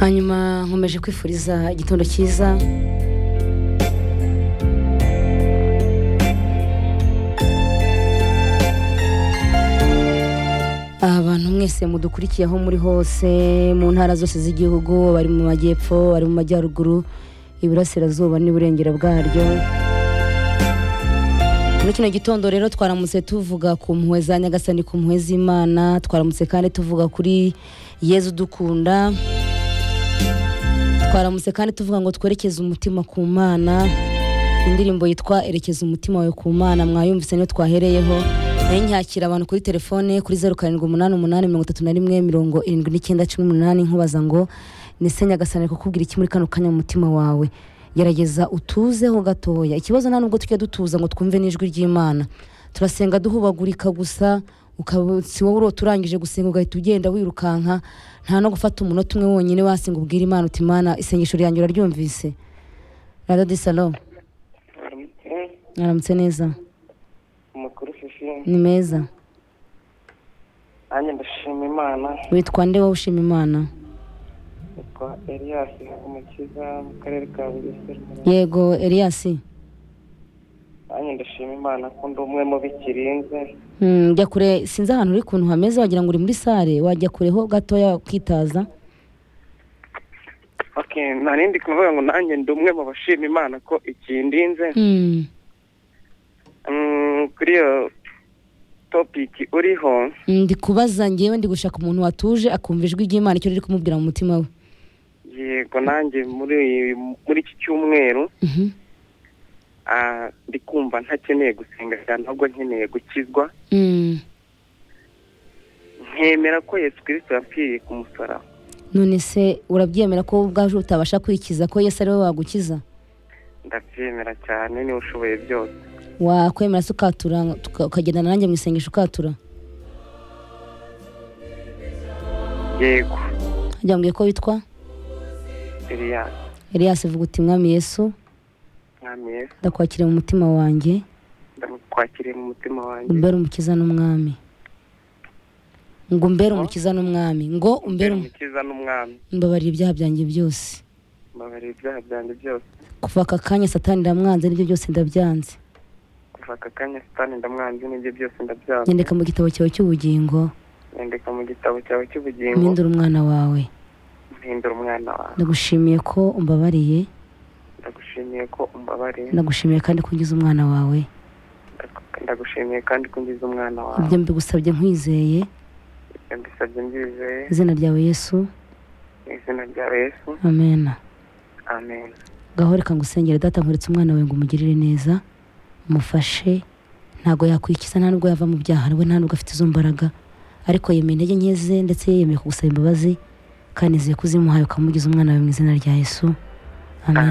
hanyuma nkomeje kwifuriza igitondo cyiza abantu mwese mudukurikiye aho muri hose mu ntara zose z'igihugu bari mu majyepfo bari mu majyaruguru iburasirazuba n'iburengera bwaryo muri kino gitondo rero twaramutse tuvuga ku mpuhwe za nyagasani ku mpuhwe z'imana twaramutse kandi tuvuga kuri yezu dukunda twaramutse kandi tuvuga ngo twerekeze umutima ku mana indirimbo yitwa erekeza umutima wawe ku mana mwayumvise niyo twahereyeho nayo nyakira abantu kuri telefone kuri zeru karindwi umunani umunani mirongo itatu na rimwe mirongo irindwi n'icyenda cumi n'umunani nkubaza ngo ni se nyagasani kukubwira iki muri kano kanya mu mutima wawe gerageza utuzeho gatoya ikibazo nta nubwo tujya dutuza ngo twumve n'ijwi ry'imana turasenga duhubagurika gusa ukaba si wowe urota urangije gusenga ugahita ugenda wirukanka nta no gufata umunota umwe wonyine wasenga ubwira imana uti imana isengesho ryanjye uraryumvise rado di salo Aramutse, mwaramutse neza amakuru fifi ni meza nanjye ndashima imana witwa nde wowe ushima imana yitwa eliyasi umukiza mu karere ka bugesera yego eriyasi nanjye ndashima imana ko ndi umwe mu bikirinze Hmm, jya kure sinzi ahantu uri kuntu hameze wagira ngo uri muri sale wajya kureho gatoya ukitaza okay nta nindi kuvuga ngo nanjye ndi umwe mu bashima imana ko ikindinze Hmm, Mm, kuri iyo topiki uriho ndi kubaza ngewe ndi gushaka umuntu watuje akumva ijwi ry'imana icyo riri kumubwira mu mutima we yego nanjye muri muri iki cyumweru Mhm. ah, ndi kumva ntakeneye gusenga cyane ahubwo nkeneye gukizwa Hmm. nkemera ko yesu kirisito yapfiriye ku musaraba none se urabyemera ko wowe ubwaje utabasha kwikiza ko yesu ari we wagukiza ndabyemera cyane niba ushoboye byose wakwemera se ukatura tuka- ukagendana nanjye mu isengesho ukatura yego hajya mbwiye ko witwa eliyasi eliyasi vuga uti mwami yesu mwami yesu ndakwakiriye mu mutima wanjye ndamukwakiriye mu mutima wanjye umbere umukiza n'umwami ngo umbere umukiza n'umwami ngo umbere um- umukiza n'umwami mbabarira ibyaha byanjye byose mbabarira ibyaha byanjye byose kuva aka kanya satani ndamwanze n'ibyo byose ndabyanze kuva aka kanya sitani ndamwanze n'ibyo byose ndabyanga nyandika mu gitabo cyawe cy'ubugingo nyandika mu gitabo cyawe cy'ubugingo mpindura umwana wawe mpindura umwana wawe ndagushimiye ko umbabariye ndagushimiye ko umbabariye ndagushimiye kandi ko ungize umwana wawe ndagushimiye kandi ko ungize umwana wawe ibyo mbigusabye nkwizeye ibyo mbisabye mbyizeye izina ryawe yesu mu izina rya yesu amena amen ngaho reka ngusengere data nkuretse umwana wawe ngo umugirire neza umufashe ntabwo yakwikiza nta nubwo yava mu byaha we nta nubwo afite izo mbaraga ariko yemeye intege nke ze ndetse yemeye kugusaba imbabazi kandi nizeye ko uzimuhaye ukamugiza umwana wawe mu izina rya yesu amen